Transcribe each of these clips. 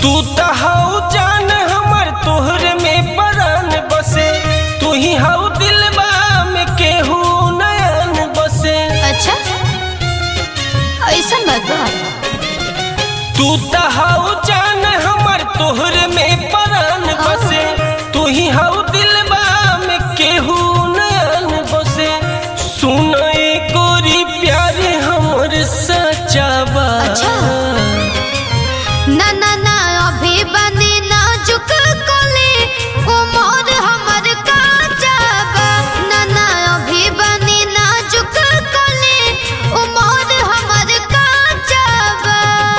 तू त हऊ जान हमर तोहरे में परान बसे तू ही हऊ दिलबा में केहू नयन बसे अच्छा ऐसा बात बा तू त हऊ जान हमर तोहरे में परान बसे तू ही हऊ दिलबा में केहू नयन बसे सुन गोरी प्यारे हमर सच्चा बा अच्छा। ना ना ना अभी बनी नाजुक कली उमर हमर काचा बा ना ना अभी बनी नाजुक कली उमर हमर काचा बा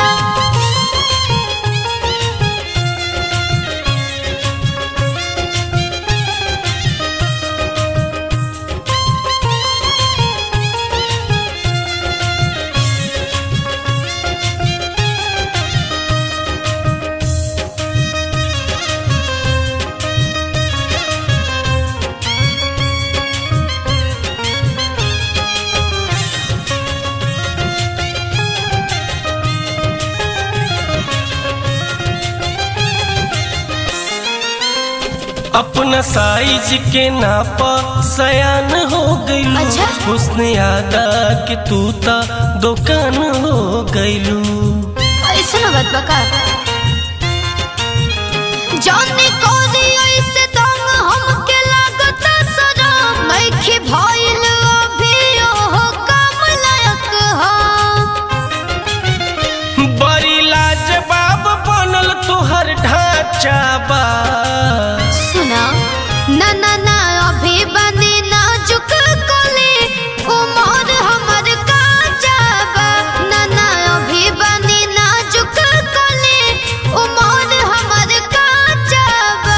अपना साइज के नाप सयान हो गईलू अच्छा। हुस्न यादा के तू ता दुकान हो गईलू ऐसा बात बा का जाने कोरी ऐसे दम हमके लागता सनम नइखे भइल अभी ओहो काम लायक हम बड़ी लाजवाब बनल तोहर ढांचा बा सुना ना ना ना अभी बनी नाजुक कली उमर हमर काचा बा ना ना अभी बनी नाजुक कली उमर हमर काचा बा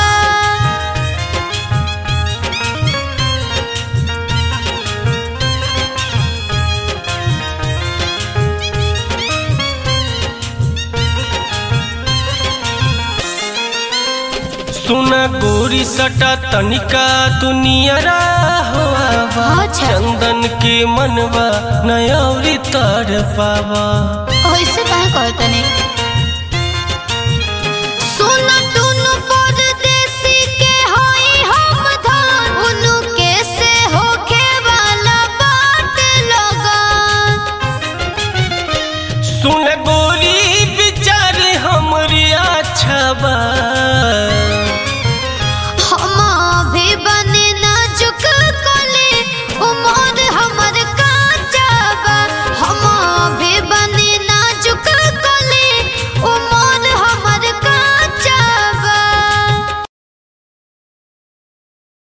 सुना गोरी सटा तनिका दुनियरा हुआ बा अच्छा। चंदन के मनवा नयौरी तर पावा ऐसे काहे कहतने